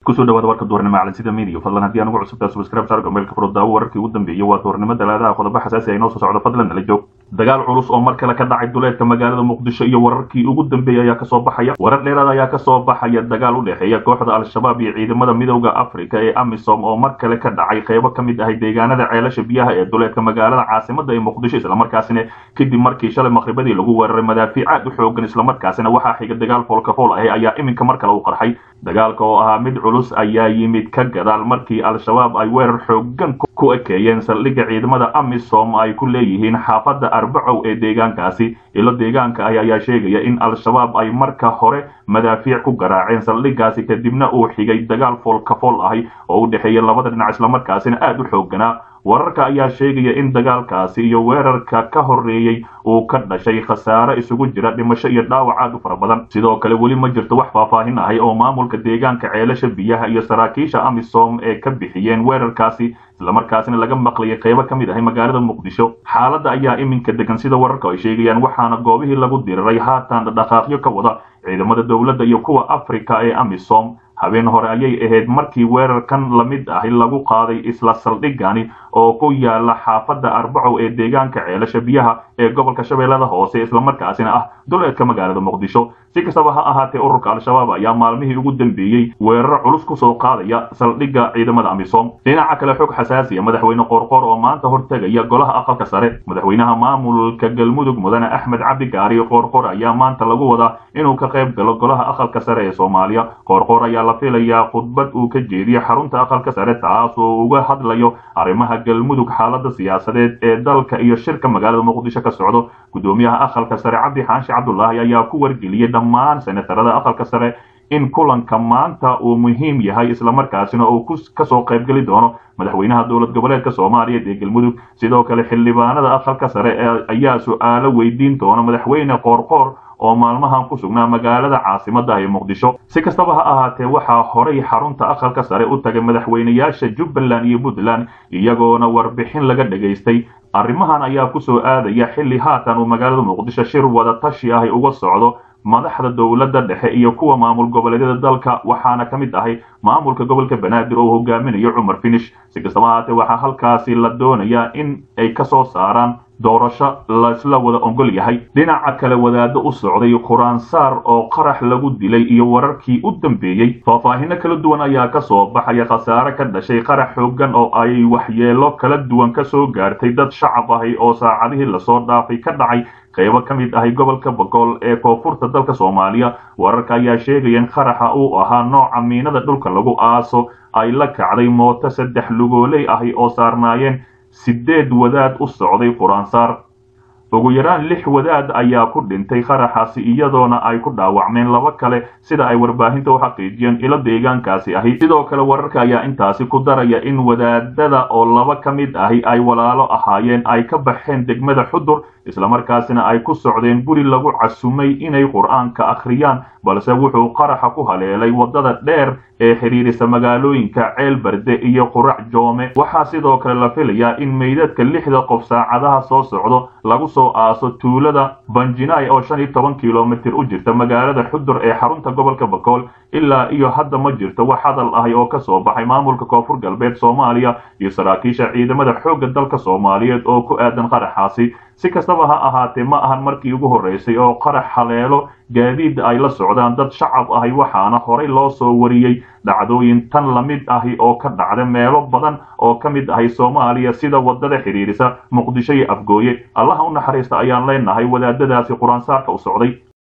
kusoo dhawaada warka duurnimo calansida media fadlan haddii anugu cusubtaa subscribe saar gmailka furo daawo wararkii ugu dambeeyey waa duurnimo dalaadaha qodobo xasaasi ay noo soo socdo fadlan nala joog dagaal culus oo mar kale ka dhacay duleedka magaalada muqdisho iyo wararkii ugu dambeeyey ayaa kasoo baxaya warar dheeraad ayaa kasoo baxaya dagaal u dhexeeya kooxda al-shabaab iyo ciidamada midowda africa ee amisom oo mar kale ka dhacay qeybo ka mid ahay deegaanada ceelasha biyaha ee duleedka magaalada caasimada ee muqdisho islamarkaasina kadib markii shalay maqribadii lagu weeraray madaafiic aad u xoogan islamarkaasina waxaa xiga dagaal foolkafool ahi ayaa iminka mar kale u qarxay dagaalka oo ahaa mid culus ayaa yimid ka gadaal markii al-shabaab ay weerar xoogan ku ekeeyeen saldhigga ciidamada amisom ay ku leeyihiin xaafadda arbacow ee deegaankaasi ilo deegaanka ah ayaa sheegaya in al-shabaab ay marka hore madaafiic ku garaaceen saldhiggaasi kadibna uu xigay dagaal foolkafool ahi oo u dhexeeya labada dhinac islamarkaasina aad u xoogganaa wararka ayaa sheegaya in dagaalkaasi iyo weerarka ka horreeyey uu ka dhashay khasaare isugu jira dhimasho iyo dhaawac aad u fara badan sidoo kale weli ma jirto wax faahfaahin ahay oo maamulka deegaanka ceelasha biyaha iyo saraakiisha amisom ee ka bixiyeen weerarkaasi islamarkaasina laga maqlayay qeybo ka mid ahay magaalada muqdisho xaaladda ayaa iminka degan sida wararka ay sheegayaan waxaana goobihii lagu diriray haatan dhaqaaqyo ka wada ciidamada dowladda iyo kuwa africa ee amisom habeen hore ayay ahayd markii weerarkan la mid ahi lagu qaaday isla saldhigani oo ku yaala xaafadda arbacow ee deegaanka ceelasha biyaha ee gobolka shabeellada hoose islamarkaasina ah duleedka magaalada muqdisho si kastaba ha ahaatee ururka al-shabaab ayaa maalmihii ugu dambeeyey weeraro culus kusoo qaadaya saldhigga ciidamada amisom dhinaca kale xog xasaasiya madaxweyne qoorqoor oo maanta hortegaya golaha aqalka sare madaxweynaha maamulka galmudug mudane axmed cabdi gaari qoorqoor ayaa maanta lagu wadaa inuu ka qayb galo golaha aqalka sare ee soomaaliya qoorqoor ayaa la filayaa khudbad uu ka jeediyo xarunta aqalka sare taas oo uga hadlayo arrimaha galmudug xaalada siyaasadeed ee dalka iyo shirka magaalada muqdisho ka socdo gudoomiyaha aqalka sare cabdi xaashi cabdulaahi ayaa ku wargeliyey dhammaan senatarada aqalka sare in kulanka maanta uu muhiim yahay islamarkaasina uu kasoo qaybgeli doono madaxweynaha dowlad goboleedka soomaaliya ee galmudug sidoo kale xildhibaanada aqalka sare ayaa su-aalo weydiin doona madaxweyne qoorqoor oo maalmahan ku sugnaa magaalada caasimada ee muqdisho si kastaba ha ahaatee waxaa horay xarunta aqalka sare u tagay madaxweynayaasha jubbaland iyo puntland iyagoona warbixin laga dhagaystay arrimahan ayaa kusoo aadaya xilli haatan uu magaalada muqdisho shir wada tashi ahi uga socdo madaxda dowladda dhexe iyo kuwa maamul goboleedyada dalka waxaana ka mid ahay maamulka gobolka banaadir oo hogaaminayo cumar finish si kastaba ahaatee waxaa halkaasi la doonayaa in ay kasoo saaraan doorasho laisla wada ogol yahay dhinaca kale wadaado u socday quraansaar oo qarax lagu dilay iyo wararkii u dambeeyey faahfaahino kala duwan ayaa kasoo baxaya khasaare ka dhashay qarax xoogan oo ay waxyeelo kala duwan kasoo gaartay dad shacab ahi oo saacadihii lasoo dhaafay ka dhacay qaybo ka mid ahay gobolka bogool ee koonfurta dalka soomaaliya wararka ayaa sheegaya in qaraxa uu ahaa nooca miinada dhulka lagu aaso ay la kacday mooto saddex lugooley ahi oo saarnaayeen sideed wadaad u socday quraansaar ugu yaraan lix wadaad ayaa ku dhintay qaraxaasi iyadoona ay ku dhaawacmeen laba kale sida ay warbaahinta u xaqiijiyeen ilo deegaankaasi ahi sidoo kale wararka ayaa intaasi ku daraya in wadaadada oo laba ka mid ahi ay walaalo ahaayeen ay ka baxeen degmada xudur islamarkaasina ay ku socdeen guri lagu casumay inay qur-aanka akhriyaan balse wuxuu qaraxa ku haleelay waddada dheer ee xidhiirisa magaalooyinka ceel barde iyo qurac joome waxaa sidoo kale la filayaa in meydadka lixda qof saacadaha soo socdo lagu soo aaso tuulada banjinaay oo shan iyo toban kilomitir u jirta magaalada xudur ee xarunta gobolka bakool ilaa iyo hadda ma jirto wax hadal ahi oo kasoo baxay maamulka koonfur galbeed soomaaliya iyo saraakiisha ciidamada xoogga dalka soomaaliyeed oo ku aadan qaraxaasi si kastaba ha ahaatee ma ahan markii ugu horreysay oo qarax haleelo gaadiid ay la socdaan dad shacab ahi waxaana horay loo soo wariyey dhacdooyin tan la mid ahi oo ka dhacda meelo badan oo ka mid ahay soomaaliya sida waddada xidhiirisa muqdisho iyo afgooye allaha u naxariista ayaan leenahay wadaadadaasi qur-aansaarka u socday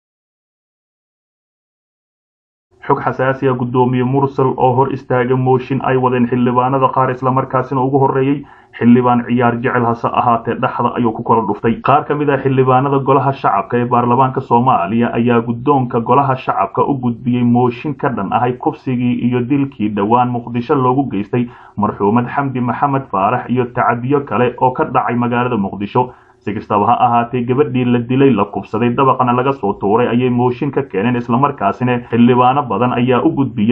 xog xasaasiya guddoomiye mursal oo hor istaaga mooshin ay wadeen xildhibaanada qaar islamarkaasina ugu horreeyey xildhibaan ciyaar jecel hase ahaatee dhexda ayuu ku kala dhuftay qaar ka mid ah xildhibaanada golaha shacabka ee baarlamaanka soomaaliya ayaa guddoonka golaha shacabka u gudbiyey mooshin ka dhan ahay kufsigii iyo dilkii dhowaan muqdisho loogu geystay marxuumad xamdi maxamed faarax iyo tacadiyo kale oo ka dhacay magaalada muqdisho si kastaba ha ahaatee gabadhii la dilay la kubsaday dabaqana laga soo tuuray ayay mooshin ka keeneen islamarkaasina xildhibaano badan ayaa u gudbiyey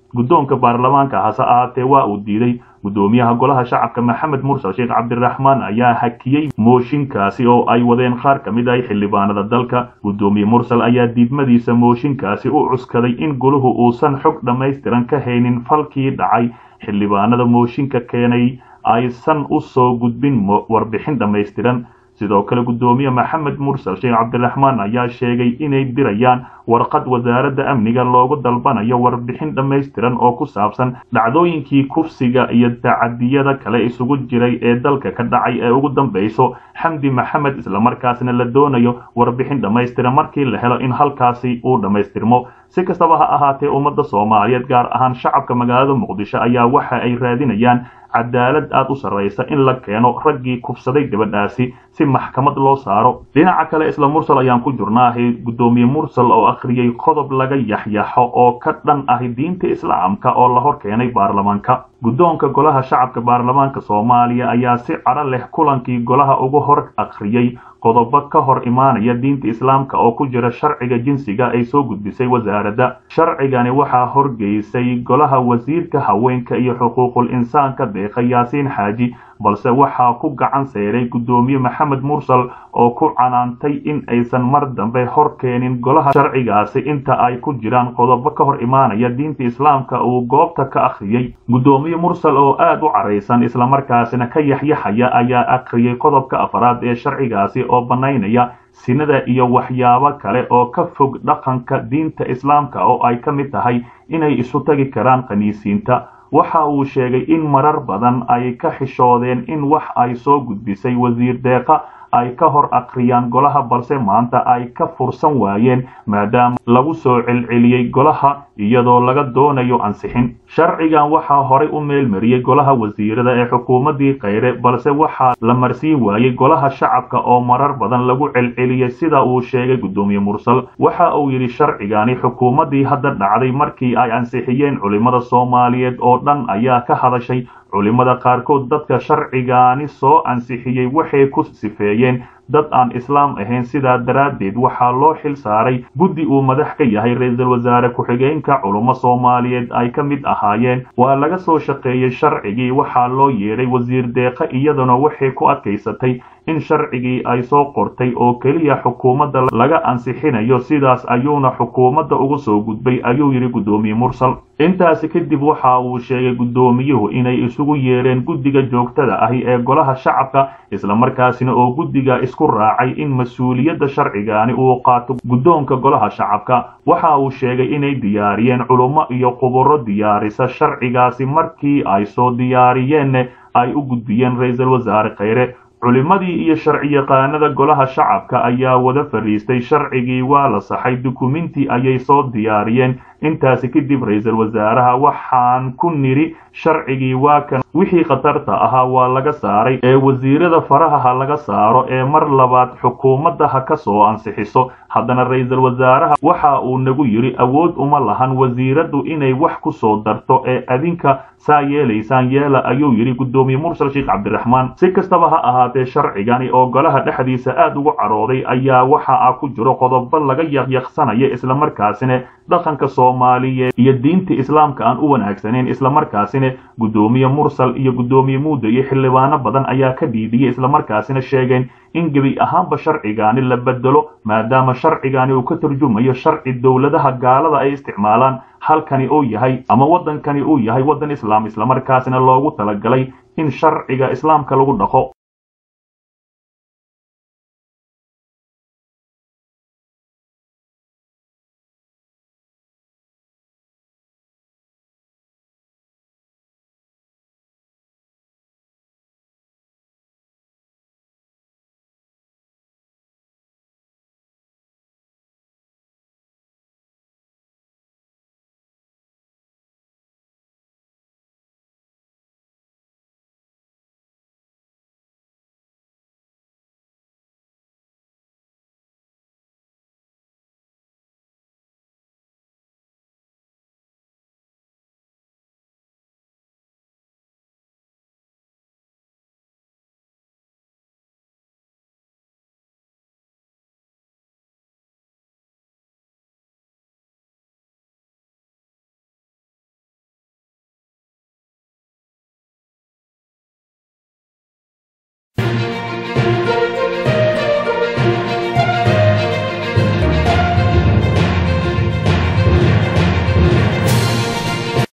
guddoonka baarlamaanka hase ahaatee waa uu diiday guddoomiyaha golaha shacabka maxamed mursal sheekh cabdiraxmaan ayaa hakiyey mooshinkaasi oo ay wadeen qaar ka mid ah xildhibaanada dalka guddoomiye mursal ayaa diidmadiisa mooshinkaasi u cuskaday in goluhu uusan xog dhammaystiran ka haynin falkii dhacay xildhibaanada mooshinka keenay aysan u soo gudbin warbixin dhammaystiran sidoo kale guddoomiye maxamed mursal sheekh cabdiraxmaan ayaa sheegay inay dirayaan warqad wasaaradda amniga loogu dalbanayo warbixin dhammaystiran oo ku saabsan dhacdooyinkii kufsiga iyo tacadiyada kale isugu jiray ee dalka ka dhacay ee ugu dambayso xamdi maxamed islamarkaasna la doonayo warbixin dhammaystiran markii la helo in halkaasi uu dhammaystirmo si kastaba ha ahaatee ummadda soomaaliyeed gaar ahaan shacabka magaalada muqdisho ayaa waxa ay raadinayaan cadaalad aad u sarraysa in la keeno raggii kufsaday gabadhaasi si maxkamad loo saaro dhinaca kale isla mursal ayaan ku jirnaahay guddoomiye mursal oo akhriyey qodob laga yaxyaxo oo ka dhan ahi diinta islaamka oo la hor keenay baarlamaanka guddoonka golaha shacabka baarlamaanka soomaaliya ayaa si cadho leh kulankii golaha ugu hor akhriyey qodobo ka hor imaanaya diinta islaamka oo ku jira sharciga jinsiga ay soo gudbisay wasaaradda sharcigani waxaa horgeysay golaha wasiirka haweenka iyo xuquuqul insaanka deeqa yaasiin xaaji balse waxaa ku gacan seeray guddoomiye maxamed mursal oo ku canaantay in aysan mar dambe hor keenin golaha sharcigaasi inta ay ku jiraan qodobo ka hor imaanaya diinta islaamka uu goobta ka akhriyey guddoomiye mursal oo aad u caraysan islamarkaasina ka yaxyaxaya ayaa akhriyey qodobka afraad ee sharcigaasi oo bannaynaya sinada iyo waxyaabo kale oo ka fog dhaqanka diinta islaamka oo ay ka mid tahay inay isu tagi karaan khaniisiinta waxa uu sheegay in marar badan ay ka xishoodeen in wax ay soo gudbisay wasiir deeqa ay ka hor akhriyaan golaha balse maanta ay ka fursan waayeen maadaama lagu soo celceliyey golaha iyadoo laga doonayo ansixin sharcigan waxaa horay u meelmariyey golaha wasiirada ee xukuumaddii kheyre balse waxaa la marsiin waayey golaha shacabka oo marar badan lagu celceliyey sida uu sheegay guddoomiye mursal waxa uu yidhi sharcigani xukuumaddii hadda dhacday markii ay ansixiyeen culimmada soomaaliyeed oo dhan ayaa ka hadashay culimmada qaarkood dadka sharcigaani soo ansixiyey waxay ku sifeeyeen dad aan islaam ahayn sidaa daraaddeed waxaa loo xil saaray guddi uu madax ka yahay ra-iisul wasaare ku-xigeenka culummo soomaaliyeed ay ka mid ahaayeen waa laga soo shaqeeyey sharcigii waxaa loo yeedhay wasiir deeqa iyaduna waxay ku adkaysatay in sharcigii ay soo qortay oo keliya xukuumadda laga ansixinayo sidaas ayuuna xukuumadda uga soo gudbay ayuu yidhi guddoomiye mursal intaasi kadib waxa uu sheegay guddoomiyuhu inay isugu yeedheen guddiga joogtada ahi ee golaha shacabka islamarkaasina oo guddiga isku raacay in mas-uuliyadda sharcigaani uu qaato guddoonka golaha shacabka waxa uu sheegay inay diyaariyeen culummo iyo khuburo diyaarisa sharcigaasi markii ay soo diyaariyeenna ay u gudbiyeen ra-iisul wasaare kheyre culimmadii iyo sharciyaqaanada golaha shacabka ayaa wada fadhiistay sharcigii waa la saxay dukuminti ayay soo diyaariyeen intaasi kadib ra-iisul wasaaraha waxaan ku nidhi sharcigii waa kan wixii khatarta ahaa waa laga saaray ee wasiirada faraha ha laga saaro ee mar labaad xukuumadda ha ka soo ansixiso haddana ra-iisul wasaaraha waxa uu nagu yidhi awood uma lahan wasiiraddu inay wax ku soo darto ee adinka saa yeelaysaan yeela ayuu yidhi guddoomiye mursal sheekh cabdiraxmaan si kastaba ha ahaatee sharcigani oo golaha dhexdiisa aad ugu carooday ayaa waxa a ku jiro qodobo laga yaqyaqsanaya islamarkaasina dhaqanka soomaaliyeed iyo diinta islaamka aan u wanaagsaneyn islamarkaasina guddoomiye mursal iyo guddoomiye muuda iyo xildhibaano badan ayaa ka dhiidiyey islamarkaasina sheegeen in gebi ahaanba sharcigaani la bedelo maadaama sharcigaani uu ka turjumayo sharci dowladaha gaalada ay isticmaalaan halkani uu yahay ama waddankani uu yahay waddan islaam islamarkaasina loogu talagalay in sharciga islaamka lagu dhaqo